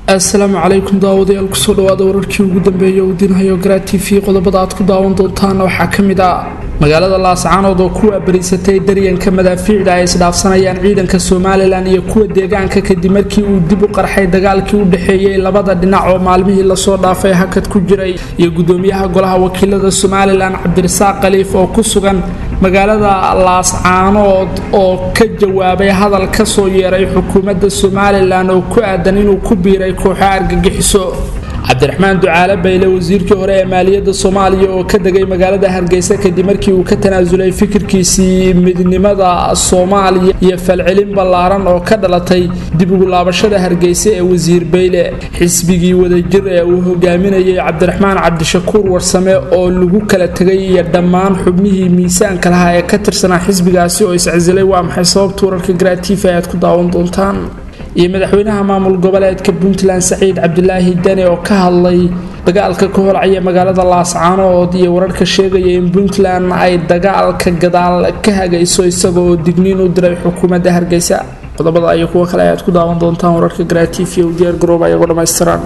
assalaamu calaykum daawadayaal kusoo dhawaada wararkii ugu dambeeyay uu dinhayo garaa t v qodobada aad ku daawan doontaana waxaa ka mid ah magaalada laascaanood oo kuwa bariisatay daryanka madaafiicda ay isdhaafsanayaan ciidanka somalilan iyo kuwa deegaanka kadib markii uu dib u qarxay dagaalkii u dhexeeyey labada dhinac oo maalmihii lasoo dhaafay hakad ku jiray iyo gudoomiyaha golaha wakiilada somalilan cabdirasaaq khaliif oo ku sugan magaalada laascaanood oo ka jawaabay hadal ka soo yeeray xukuumadda somalilan oo ku aadan inuu ku biiray kooxo argagixiso cabdiraxmaan ducaale bayle wasiirkii hore ee maaliyadda soomaaliya oo ka degay magaalada hargeysa kadib markii uu ka tanaasulay fikirkiisii midnimada soomaaliya iyo falcelin ballaaran oo ka dhalatay dib ugu laabashada hargeysa ee wasiir bayle xisbigii wadajir ee uu hogaaminayay cabdiraxmaan cabdishakuur warsame oo lagu kala tegay iyo dhammaan xubnihii miisaanka lahaa ee ka tirsanaa xisbigaasi oo iscasilay waa maxay sababta wararka garaatiifa ayaad ku daawan doontaan iyo madaxweynaha maamul goboleedka puntland saciid cabdilaahi dane oo ka hadlay dagaalka ka holcaya magaalada laascaanood iyo wararka sheegaya in puntland ay dagaalka gadaal ka hagayso isaga oo digniin u diray xukuumadda hargeysa qodobada iyo kuwo kale ayaad ku daawan doontaan wararka garaatiifiya u diyaar garooba ayagoo dhammaystiran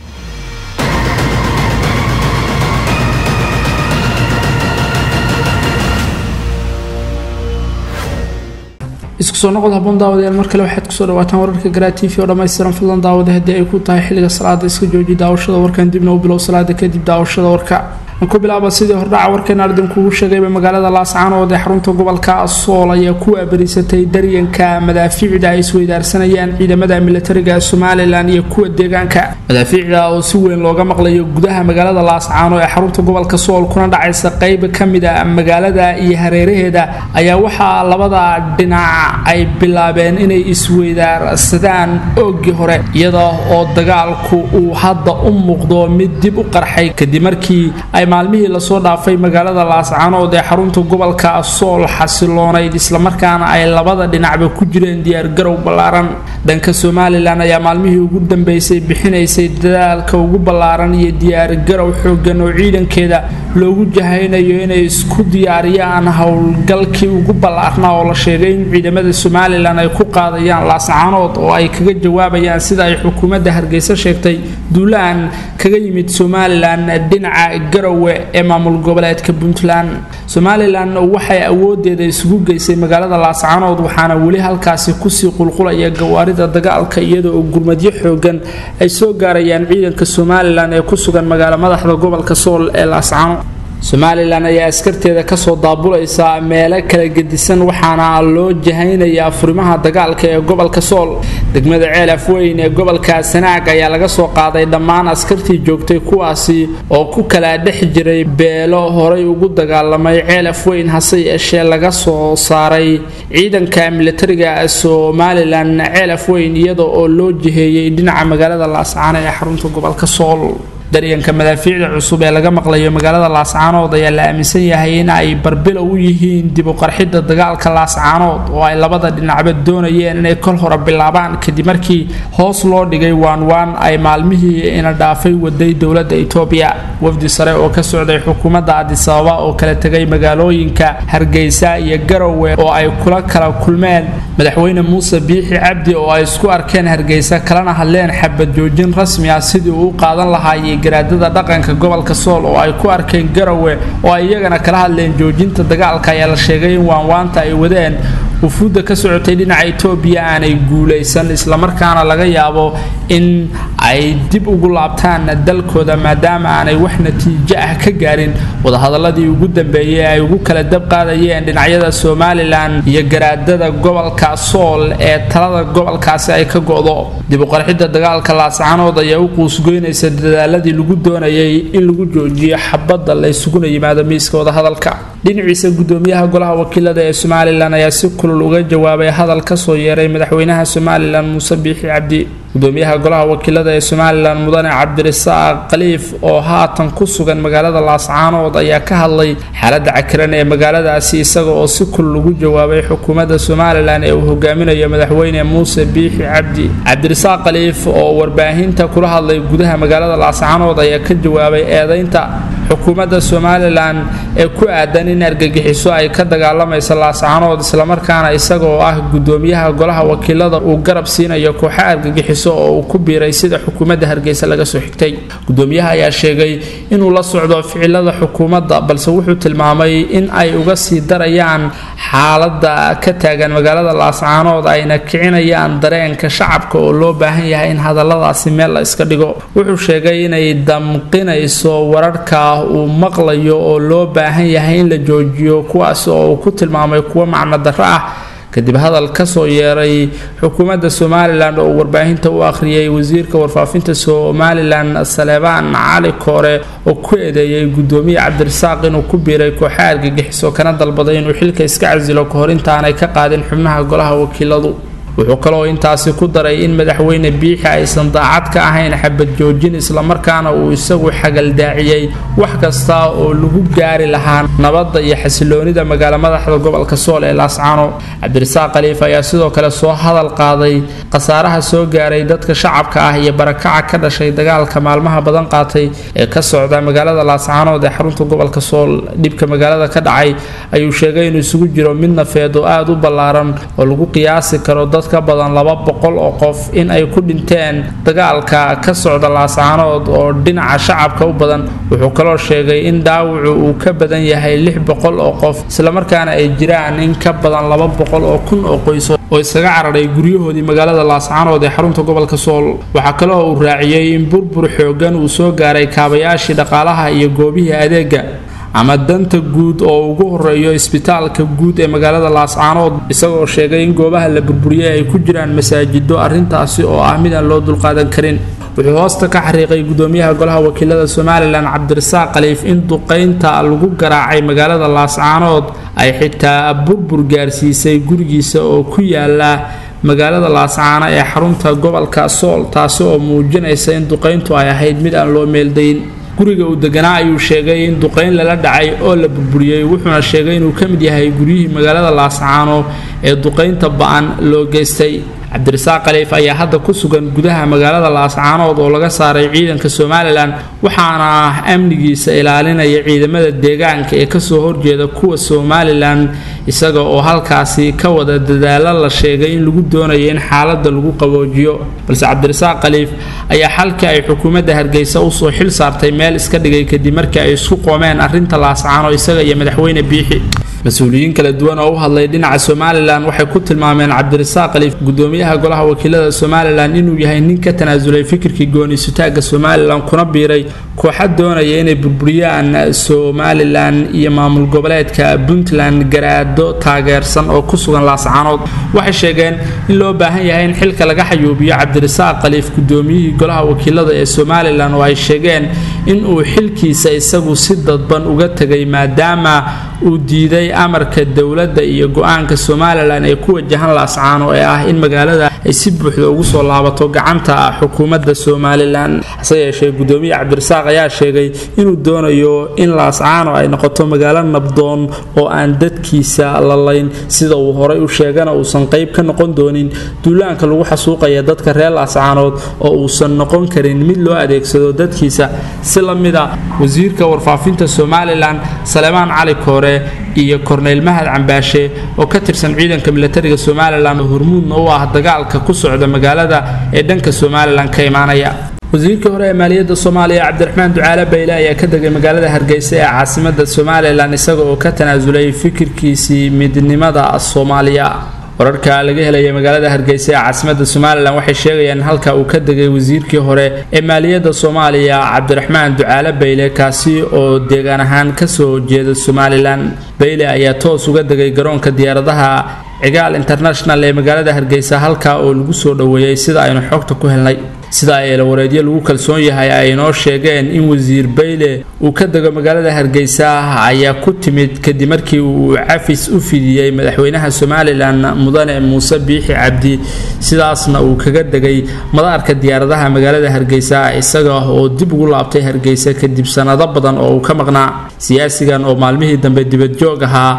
isku soo noqod haboon daawadayaal mar kale waxaad kusoo dhawaataan wararka garaa t v oo dhammaystiran fadlan daawada haddii ay ku tahay xilliga salaada iska jooji daawashada warkan dibna u bilow salaada kadib daawashada warka ku bilaaba sidii hordhaca warkeena idinkugu sheegayba magaalada laascaanood ee xarunta gobolka sool ayaa ku abariisatay daryanka madaafiicda ay isweydaarsanayaan ciidamada militariga somalilan iyo kuwa deegaanka madaafiicda oo si weyn looga maqlayo gudaha magaalada laascaano ee xarunta gobolka sool kuna dhacaysa qeyb ka mid a magaalada iyo hareeraheeda ayaa waxaa labada dhinac ay bilaabeen inay isweydaarsadaan oogii hore iyada oo dagaalku uu hadda u muuqdo mid dib u qarxay kadib markii ay maalmihii lasoo dhaafay magaalada laascaanood ee xarunta gobolka sool xasiloonayd islamarkaana ay labada dhinacba ku jireen diyaargarow ballaaran dhanka somalilan ayaa maalmihii ugu dambeysay bixinaysay dadaalka ugu ballaaran iyo diyaargarow xoogan oo ciidankeeda loogu jahaynayo inay isku diyaariyaan howlgalkii ugu ballaarnaa oo la sheegay in ciidamada somalilan ay ku qaadayaan laascaanood oo ay kaga jawaabayaan sida ay xukuumadda hargeysa sheegtay duulaan kaga yimid somalilan dhinaca garow ee maamul goboleedka puntland somalilan waxay awoodeeda isugu geysay magaalada laascaanood waxaana weli halkaasi kusii qulqulaya gawaarida dagaalka iyada oo gurmadyo xoogan ay soo gaarayaan ciidanka somalilan ee ku sugan magaalo madaxda gobolka sool ee laascaano somalilan ayaa askarteeda kasoo daabulaysa meelo kala gedisan waxaana loo jahaynayaa furimaha dagaalka ee gobolka sool degmada ceel afweyn ee gobolka sanaag ayaa laga soo qaaday dhammaan askartii joogtay kuwaasi oo ku kala dhex jiray beelo horay ugu dagaalamay ceel afweyn hase yeeshee laga soo saaray ciidanka militariga somalilan ceel afweyn iyada oo loo jiheeyey dhinaca magaalada laascaano ee xarunta gobolka sool daryanka madaafiicda cusub ee laga maqlayo magaalada laascaanood ayaa la aaminsan yahay in ay barbilow u yihiin dib u qarxidda dagaalka laascaanood oo ay labada dhinacba doonayeen inay kol hore bilaabaan kadib markii hoos loo dhigay waanwaan ay maalmihii ina dhaafay waday dowladda itoobiya wafdi sare oo ka socday xukuumadda adisababa oo kala tegay magaalooyinka hargeysa iyo garowe oo ay kula kala kulmeen madaxweyne muuse biixi cabdi oo ay isku arkeen hargeysa kalana hadleen xabad joojin rasmi ah sidii uu u qaadan lahaayey garaadada dhaqanka gobolka sool oo ay ku arkeen garowe oo ay iyagana kala hadleen joojinta dagaalka ayaa la sheegay in waanwaanta ay wadeen wufuudda ka socotay dhinaca itoobiya aanay guulaysan islamarkaana laga yaabo in ay dib ugu laabtaan dalkooda maadaama aanay wax natiijo ah ka gaarin wadahadaladii ugu dambeeyey ay ugu kala dab qaadayeen dhinacyada somalilan iyo garaadada gobolka sool ee talada gobolkaasi ay ka go'do dib uqarxidda dagaalka laascaanood ayaa u quusgoynaysa dadaaladii lagu doonayay in lagu joojiyo xabadda la ysuguna yimaado miiska wadahadalka dhinaciisa gudoomiyaha golaha wakiilada ee somalilan ayaa si kulul uga jawaabay hadal kasoo yeeray madaxweynaha somalilan muuse biixi cabdi gudoomiyaha golaha wakiilada ee somalilan mudane cabdirasaaq khaliif oo haatan ku sugan magaalada laascaanood ayaa ka hadlay xaalada cakiran ee magaaladaasi isaga oo si kulul ugu jawaabay xukuumadda somalilan ee uu hogaaminayo madaxweyne muuse biixi cabdi cabdirasaaq khaliif oo warbaahinta kula hadlay gudaha magaalada laascaanood ayaa ka jawaabay eedeynta xukuumadda somalilan ee ku aadan in argagixiso ay ka dagaalamayso laascaanood islamarkaana isaga oo ah gudoomiyaha golaha wakiilada uu garab siinayo kooxa argagixiso oo uu ku biiray sida xukuumadda hargeysa laga soo xigtay gudoomiyaha ayaa sheegay inuu la socdo ficilada xukuumadda balse wuxuu tilmaamay in ay uga sii darayaan xaalada ka taagan magaalada laascaanood ayna kicinayaan dareenka shacabka oo loo baahan yahay in hadalladaasi meel la iska dhigo wuxuu sheegay inay damqinayso wararka uu maqlayo oo loo baahan yahay in la joojiyo kuwaas oo uu ku tilmaamay kuwo macno darro ah kadib hadal kasoo yeeray xukuumadda somalilan oo warbaahinta u akhriyay wasiirka warfaafinta somalilan saleebaan cali koore oo ku eedeeyay gudoomiye cabdirasaaq inuu ku biiray kooxa argagixiso kana dalbaday inuu xilka iska casilo kahor intaanay ka qaadin xubnaha golaha wakiiladu wuxuu kaloo intaasi ku daray in madaxweyne biixi aysan daacad ka ahayn xabad joojin islamarkaana uu isagu xagaldaaciyey wax kasta oo lagu gaari lahaa nabadda iyo xasiloonida magaalo madaxda gobolka sool ee laascaano cabdirasaaq khaliif ayaa sidoo kale soo hadal qaaday khasaaraha soo gaaray dadka shacabka ah iyo barakaca ka dhashay dagaalka maalmaha badan qaatay ee ka socda magaalada laascaanood ee xarunta gobolka sool dhibka magaalada ka dhacay ayuu sheegay inuu isugu jiro mid nafeed oo aada u ballaaran oo lagu qiyaasi karo dad ka badan laba boqol oo qof in ay ku dhinteen dagaalka ka socda laascaanood oo dhinaca shacabka u badan wuxuu kaloo sheegay in dhaawacu uu ka badan yahay lix boqol oo qof islamarkaana ay jiraan in ka badan laba boqol oo kun oo qoys oo isaga cararay guryahoodii magaalada laascaanood ee xarunta gobolka sool waxaa kaloo uu raaciyey in burbur xoogan uu soo gaaray kaabayaashii dhaqaalaha iyo goobihii adeega ama danta guud oo ugu horeeyo isbitaalka guud ee magaalada laascaanood isagoo sheegay in goobaha la burburiyey ay ku jiraan masaajido arrintaasi oo ah mid aan loo dulqaadan karin wuxuu hoosta ka xariiqay gudoomiyaha golaha wakiilada somalilan cabdirasaaq khaliif in duqaynta lagu garaacay magaalada laascaanood ay xitaa burbur gaarsiisay gurigiisa oo ku yaala magaalada laascaano ee xarunta gobolka sool taasi oo muujinaysa in duqayntu ay ahayd mid aan loo meeldayn guriga uu deganaa ayuu sheegay in duqayn lala dhacay oo la burburiyey wuxuuna sheegay inuu ka mid yahay guryihii magaalada laascaano ee duqaynta ba-an loo geystay cabdirasaaq khaliif ayaa hadda ku sugan gudaha magaalada laascaanood oo laga saaray ciidanka somalilan waxaana amnigiisa ilaalinaya ciidamada deegaanka ee kasoo horjeeda kuwa somalilan isaga oo halkaasi ka wada dadaalo la sheegay in lagu doonayo in xaalada lagu qaboojiyo balse cabdirasaaq khaliif ayaa xalkii ay xukuumadda hargeysa usoo xil saartay meel iska dhigay kadib markii ay isku qoomeen arrinta laascaano isaga iyo madaxweyne biixi mas-uuliyiin kala duwan oo u hadlay dhinaca somalilan waxay ku tilmaameen cabdirasaaq khaliif gudoomiyaha golaha wakiilada somalilan inuu yahay nin ka tanaasulay fikirkii gooni-sutaagga somalilan kuna biiray kooxa doonaya inay burburiyaan somalilan iyo maamul goboleedka puntland garaado taageersan oo ku sugan laascaanood waxay sheegeen in loo baahan yahay in xilka laga xayuubiyo cabdirasaaq khaliif gudoomiyihii golaha wakiilada ee somalilan oo ay sheegeen in uu xilkiisa isagu si dadban uga tegay maadaama uu diiday amarka dowladda iyo go-aanka somalilan ee ku wajahan laascaano ee ah in magaalada ay si buuxda ugu soo laabato gacanta xukuumadda somalilan hase yeeshee gudoomiye cabdirasaaq ayaa sheegay inuu doonayo in laascaano ay noqoto magaalo nabdoon oo aan dadkiisa lalayn sida uu horay u sheegana uusan qayb ka noqon doonin duulaanka lagu xasuuqaya dadka reer laascaanood oo uusan noqon karin mid loo adeegsado dadkiisa si la mida wasiirka warfaafinta somalilan salemaan cali koore iyo korneyl mahad cambaashe oo ka tirsan ciidanka milatariga somalilan oo hormuudna u ah dagaalka ku socda magaalada ee dhanka somalilan ka imaanaya wasiirkii hore ee maaliyadda soomaaliya cabdiraxmaan ducaale bayle ayaa ka degay magaalada hargeysa ee caasimada somalilan isaga oo ka tanaasulay fikirkiisii midnimada soomaaliya wararka laga helaya magaalada hargeysa ee caasimada somalilan waxay sheegayaan halka uu ka degay wasiirkii hore ee maaliyadda soomaaliya cabdiraxmaan ducaale bayle kaasi oo deegaan ahaan kasoo jeeda somalilan bayle ayaa toos uga degay garoonka diyaaradaha cigaal international ee magaalada hargeysa halka oo lagu soo dhoweeyey sida aynu xogta ku helnay sida ay eelawareedyo lagu kalsoon yahay ay inoo sheegeen in wasiir bayle uu ka dego magaalada hargeysa ayaa ku timid kadib markii uu cafis u fidiyey madaxweynaha somalilan mudane muuse biixi cabdi sidaasna uu kaga degay madaarka diyaaradaha magaalada hargeysa isaga oo dib ugu laabtay hargeysa kadib sanado badan oo uu ka maqnaa siyaasigan oo maalmihii dambe dibadjoog ahaa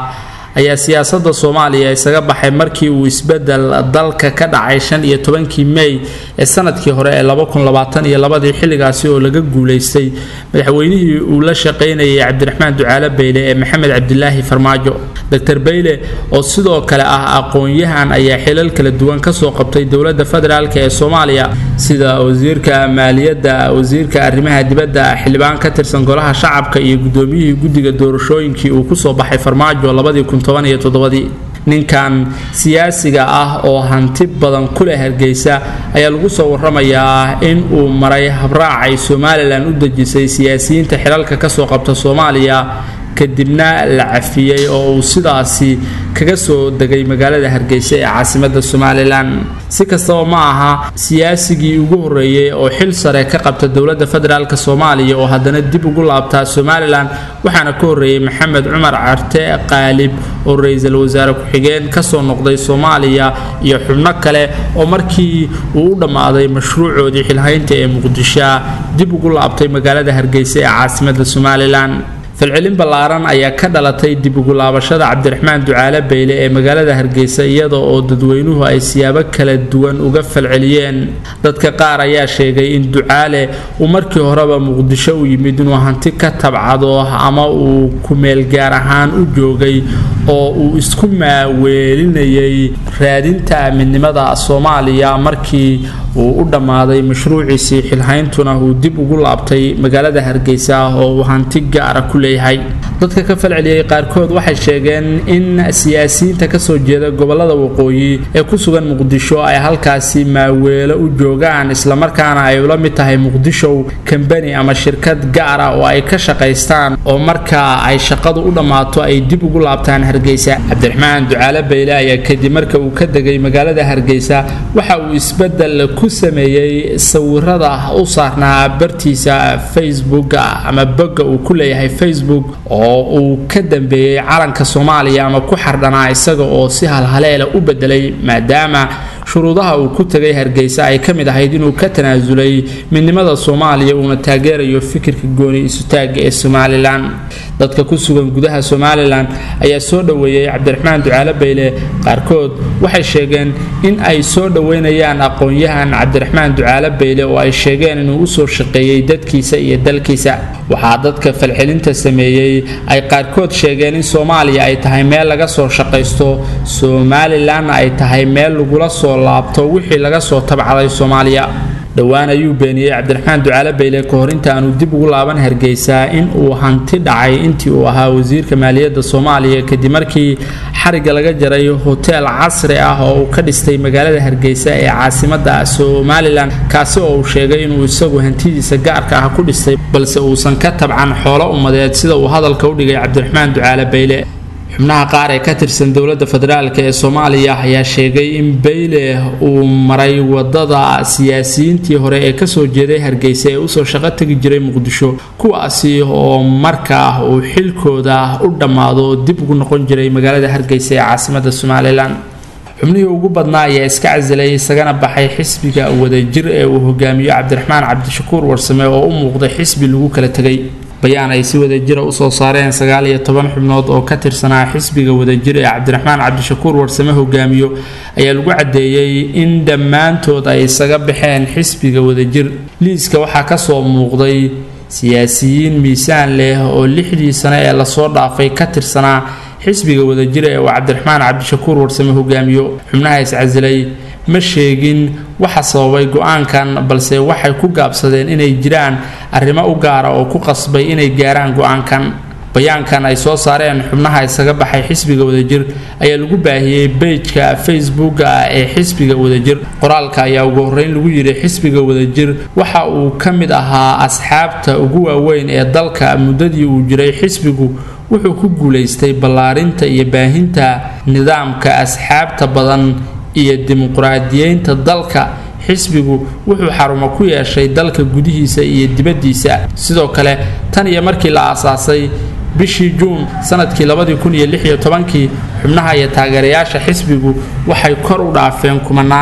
ayaa siyaasadda soomaaliya isaga baxay markii uu isbedel dalka ka dhacay shan iyo tobankii mey ee sanadkii hore ee laba kun labaatan iyo labadii xilligaasi oo laga guulaystay madaxweynihii uu la shaqaynayay cabdiraxmaan ducaale beyle ee maxamed cabdilaahi farmaajo doctor beyle oo sidoo kale ah aqoon-yahan ayaa xilal kala duwan kasoo qabtay dowladda federaalk ee soomaaliya sida wasiirka maaliyadda wasiirka arrimaha dibadda xildhibaan ka tirsan golaha shacabka iyo gudoomiyihii guddiga doorashooyinkii uu kusoo baxay farmaajo labadii kun toban iyo toddobadii ninkan siyaasiga ah oo hanti badan ku leh hargeysa ayaa lagu soo waramayaa in uu maray habraacay somalilan u dejisay siyaasiyiinta xilalka kasoo qabta soomaaliya kadibna la cafiyey oo uu sidaasi kaga soo degay magaalada hargeysa ee caasimada somalilan si kastaba ma aha siyaasigii ugu horeeyey oo xil sare ka qabta dowladda federaalk soomaaliya oo haddana dib ugu laabtaa somalilan waxaana ka horeeyey maxamed cumar carte qaalib oo ra-iisul wasaare ku-xigeen kasoo noqday soomaaliya iyo xubno kale oo markii uu u dhammaaday mashruucoodii xilhaynta ee muqdisho dib ugu laabtay magaalada hargeysa ee caasimada somalilan falcelin ballaaran ayaa ka dhalatay dib ugu laabashada cabdiraxmaan ducaale beyle ee magaalada hargeysa iyada oo dadweynuhu ay siyaabo kala duwan uga falceliyeen dadka qaar ayaa sheegay in ducaale uu markii horeba muqdisho u yimid inuu hanti ka tabcado ama uu kumeel gaar ahaan u joogay oo uu isku maaweelinayay raadinta midnimada soomaaliya markii uu u dhammaaday mashruuciisii xilhayntuna uu dib ugu laabtay magaalada hargeysa oo uu hanti gaara ku leeyahay dadka ka falceliyey qaarkood waxay sheegeen in siyaasiyiinta kasoo jeeda gobolada waqooyi ee ku sugan muqdisho ay halkaasi maaweelo u joogaan islamarkaana ay ula mid tahay muqdisho kambani ama shirkad gaara oo ay ka shaqaystaan oo markaa ay shaqadu u dhammaato ay dib ugu laabtaan hargeysa cabdiraxmaan ducaale beyle ayaa kadib marka uu ka degay magaalada hargeysa waxa uu isbedel ku sameeyey sawirada u saarnaa bartiisa facebooka ama bogga uu ku leeyahay facebook oo uu ka dambeeyey calanka soomaaliya ama ku xardhanaa isaga oo si halhaleela u bedelay maadaama shuruudaha uu ku tegay hargeysa ay ka mid ahayd inuu ka tanaasulay midnimada soomaaliya uuna taageerayo fikirka gooni isutaaga ee somalilan dadka ku sugan gudaha somalilan ayaa soo dhoweeyey cabdiraxmaan ducaale beyle qaarkood waxay sheegeen in ay soo dhoweynayaan aqoon-yahan cabdiraxmaan ducaale beyle oo ay sheegeen inuu usoo shaqeeyey dadkiisa iyo dalkiisa waxaa dadka falcelinta sameeyey ay qaarkood sheegeen in soomaaliya ay tahay meel laga soo shaqaysto somalilanna ay tahay meel lagula soo laabto wixii laga soo tabcaday soomaaliya dhowaan ayuu beeniyey cabdiraxmaan ducaale beyle ka hor inta aanu dib ugu laaban hargeysa in uu hanti dhacay intii uu ahaa wasiirka maaliyadda soomaaliya kadib markii xarigga laga jaray hoteel casri ah oo uu ka dhistay magaalada hargeysa ee caasimada somalilan kaasi oo uu sheegay inuu isagu hantidiisa gaarka ah ku dhistay balse uusan ka tabcan xoolo ummadeed sida uu hadalka u dhigay cabdiraxmaan ducaale beyle xubnaha qaar ee ka tirsan dowladda federaalk ee soomaaliya ayaa sheegay in beyle uu maray wadada siyaasiyiintii hore ee kasoo jeeday hargeysa ee usoo shaqo tegi jiray muqdisho kuwaasi oo markaa uu xilkooda u dhammaado dib ugu noqon jiray magaalada hargeysa ee caasimada somalilan xubnihii ugu badnaa ayaa iska casilay isagana baxay xisbiga wadajir ee uu hogaamiyo cabdiraxmaan cabdishakuur warsame oo u muuqday xisbi lagu kala tegay bayaan ay si wadajira usoo saareen sagaal iyo toban xubnood oo ka tirsanaa xisbiga wadajir ee cabdiraxmaan cabdishakuur warsame hogaamiyo ayaa lagu caddeeyey in dhammaantood ay isaga baxeen xisbiga wadajir liiska waxaa kasoo muuqday siyaasiyiin miisaan leh oo lixdii sane ee lasoo dhaafay ka tirsanaa xisbiga wadajir ee uu cabdiraxmaan cabdishakuur warsame hogaamiyo xubnaha iscasilay ma sheegin waxa sababay go-aankan balse waxay ku gaabsadeen inay jiraan arrimo u gaara oo ku qasbay inay gaaraan go-aankan bayaankan ay soo saareen xubnaha isaga baxay xisbiga wadajir ayaa lagu baahiyey bejka facebooka ee xisbiga wadajir qoraalka ayaa ugu horeyn lagu yidhi xisbiga wadajir waxa uu ka mid ahaa asxaabta ugu waaweyn ee dalka muddadii uu jiray xisbigu wuxuu ku guulaystay ballaarinta iyo baahinta nidaamka asxaabta badan iyo dimuqraadiyeynta dalka xisbigu wuxuu xarumo ku yeeshay dalka gudihiisa iyo dibaddiisa sidoo kale tan iyo markii la aasaasay bishii juun sanadkii labadii kun iyo lix iyo tobankii xubnaha iyo taageerayaasha xisbigu waxay kor u dhaafeen kumanaan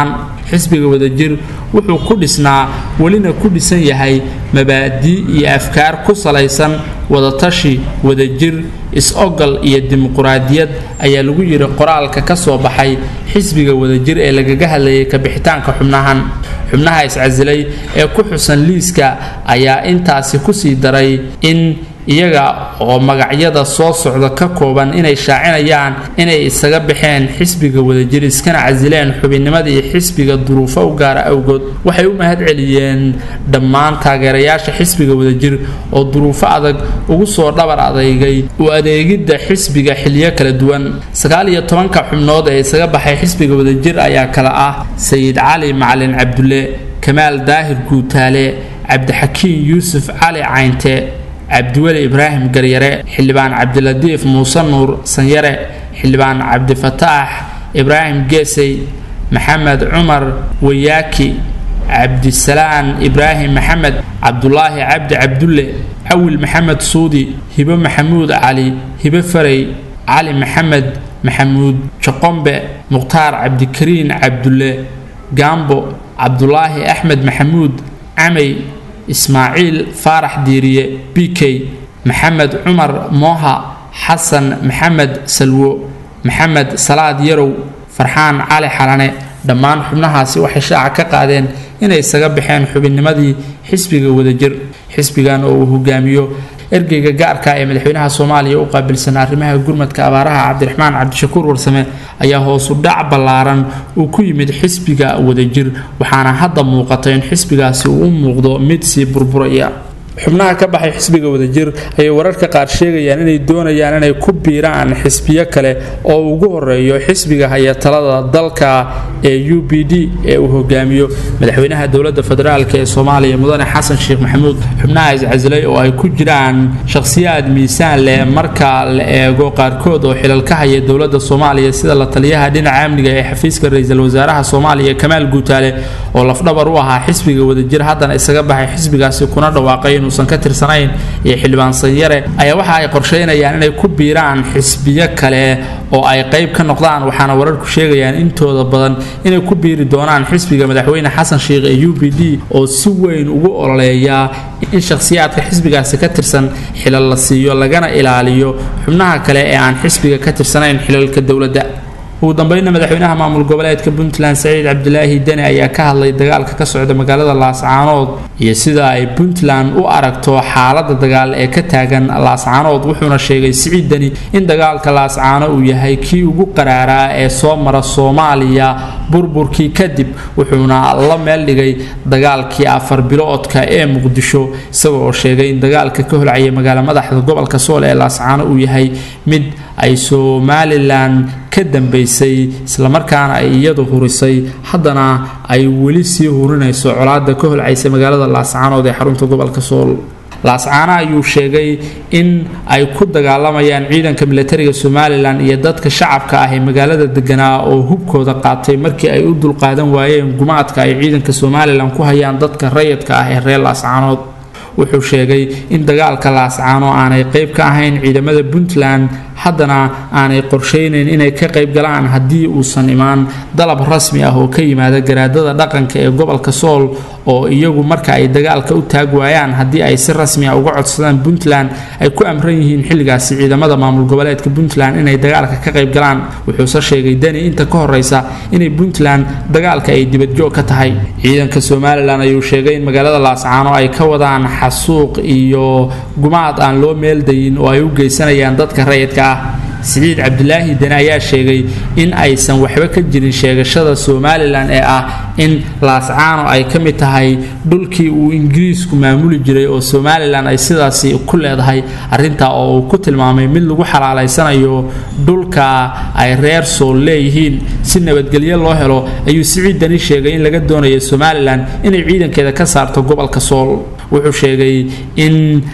xisbiga wadajir wuxuu ku dhisnaa welina ku dhisan yahay mabaadii iyo afkaar ku salaysan wadatashi wadajir is-ogol iyo dimuquraadiyad ayaa lagu yidhi qoraalka ka soo baxay xisbiga wadajir ee lagaga hadlayay kabixitaanka xubnahan xubnaha iscasilay ee ku xusan liiska ayaa intaasi kusii daray in iyaga oo magacyada soo socda ka kooban inay shaacinayaan inay isaga baxeen xisbiga wadajir iskana casileen xubinnimadii xisbiga duruufo u gaara awgood waxay u mahad celiyeen dhammaan taageerayaasha xisbiga wadajir oo duruufo adag ugu soo dhabar adeygay u adeegidda xisbiga xiliyo kala duwan sagaal iyo tobanka xubnood ee isaga baxay xisbiga wadajir ayaa kala ah sayid cali macalin cabdulle kamaal daahir guutaale cabdixakiin yuusuf cali caynte cabdiweli ibraahim garyare xildhibaan cabdilatiif muuse nuur sanyare xildhibaan cabdifataax ibraahim geesey maxamed cumar wayaaki cabdisalaan ibraahim maxamed cabdulaahi cabdi cabdulle cawil maxamed suudi hibo maxamuud cali hibo farey cali maxamed maxamuud joqombe mukhtaar cabdikariin cabdulle gaambo cabdulaahi axmed maxamuud camey ismaaciil faarax diiriye b k maxamed cumar mooha xasan maxamed salwo maxamed salaad yarow farxaan cali xalane dhammaan xubnahaasi waxay shaaca ka qaadeen inay isaga baxeen xubinnimadii xisbiga wadajir xisbigan oo uu hogaamiyo ergeyga gaarka ee madaxweynaha soomaaliya u qaabilsan arrimaha gurmadka abaaraha cabdiraxmaan cabdishakuur warsame ayaa hoosu dhac ballaaran uu ku yimid xisbiga wadajir waxaana hadda muuqata in xisbigaasi uu u muuqdo mid sii burburaya xubnaha ka baxay xisbiga wadajir ayay wararka qaar sheegayaan inay doonayaan inay ku biiraan xisbiyo kale oo ugu horeeyo xisbiga haya talada dalka ee u b d ee uu hogaamiyo madaxweynaha dowladda federaalk ee soomaaliya mudane xasan sheekh maxamuud xubnaha iscasilay oo ay ku jiraan shakhsiyaad miisaan leh marka la eego qaarkood oo xilal ka haya dowladda soomaaliya sida la taliyaha dhinaca amniga ee xafiiska ra-iisul wasaaraha soomaaliya kamaal guutaale oo lafdhabar u ahaa xisbiga wadajir haddana isaga baxay xisbigaasi kuna dhawaaqay inuusan ka tirsanayn iyo xildhibaan sanyare ayaa waxa ay qorsheynayaan inay ku biiraan xisbiyo kale oo ay qayb ka noqdaan waxaana wararku sheegayaan intooda badan inay ku biiri doonaan xisbiga madaxweyne xasan sheekh ee u b d oo si weyn ugu ololeeya in shakhsiyaadka xisbigaasi ka tirsan xilal la siiyo lagana ilaaliyo xubnaha kale ee aan xisbiga ka tirsanayn xilalka dowladda ugu dambeynna madaxweynaha maamul goboleedka puntland saciid cabdilaahi deni ayaa ka hadlay dagaalka ka socda magaalada laascaanood iyo sida ay puntland u aragto xaalada dagaal ee ka taagan laascaanood wuxuuna sheegay siciid deni in dagaalka laascaano uu yahay kii ugu qaraaraa ee soo mara soomaaliya burburkii kadib wuxuuna la meel dhigay dagaalkii afar biloodka ee muqdisho isaga oo sheegay in dagaalka ka holcaya magaalo madaxda gobolka sool ee laascaano uu yahay mid ay somalilan ka dambaysay islamarkaana ay iyadu hurisay haddana ay weli sii hurinayso colaada ka holcaysa magaalada laascaanood ee xarunta gobolka sool laascaana ayuu sheegay in ay ku dagaalamayaan ciidanka milatariga somalilan iyo dadka shacabka ah ee magaalada deganaa oo hubkooda qaatay markii ay u dulqaadan waayeen gumaadka ay ciidanka somalilan ku hayaan dadka rayidka ah ee reer laascaanood wuxuu sheegay in dagaalka laascaano aanay qayb ka ahayn ciidamada puntland haddana aanay qorsheynayn inay ka qayb galaan haddii uusan imaan dalab rasmi ah oo ka yimaada garaadada dhaqanka ee gobolka sool oo iyagu marka ay dagaalka u taag waayaan haddii ay si rasmi ah uga codsadaan puntland ay ku amran yihiin xilligaasi ciidamada maamul goboleedka puntland inay dagaalka ka qayb galaan wuxuuse sheegay deni inta ka horeysa inay puntland dagaalka ay dibadjoog ka tahay ciidanka somalilan ayuu sheegay in magaalada laascaano ay ka wadaan xasuuq iyo gumaad aan loo meeldayin oo ay u geysanayaan dadka rayidka ah siciid cabdilaahi deni ayaa sheegay in aysan waxba ka jirin sheegashada somalilan ee ah in laascaano ay ka mid tahay dhulkii uu ingiriisku maamuli jiray oo somalilan ay sidaasi ku leedahay arintaa oo uu ku tilmaamay mid lagu xalaalaysanayo dhulka ay reer sool leeyihiin si nabadgelyo loo helo ayuu siciid deni sheegay in laga doonayo somalilan inay ciidankeeda ka saarto gobolka sool wuxuu sheegay in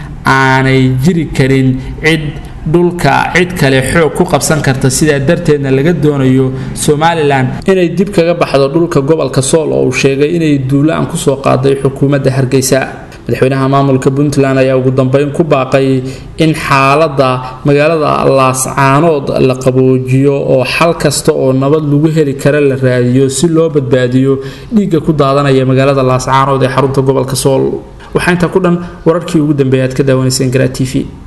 aanay jiri karin cid dhulka cid kale xoog ku qabsan karta sidaa darteedna laga doonayo somalilan inay dib kaga baxdo dhulka gobolka sool oo uu sheegay inay duulaan kusoo qaaday xukuumadda hargeysa madaxweynaha maamulka puntland ayaa ugu dambeyn ku baaqay in xaalada magaalada laascaanood la qaboojiyo oo xal kasta oo nabad lagu heli kara la raadiyo si loo badbaadiyo dhiigga ku daadanaya magaalada laascaanood ee xarunta gobolka sool waxaa intaa ku dhan wararkii ugu dambeeya aad ka daawanayseen garaa t v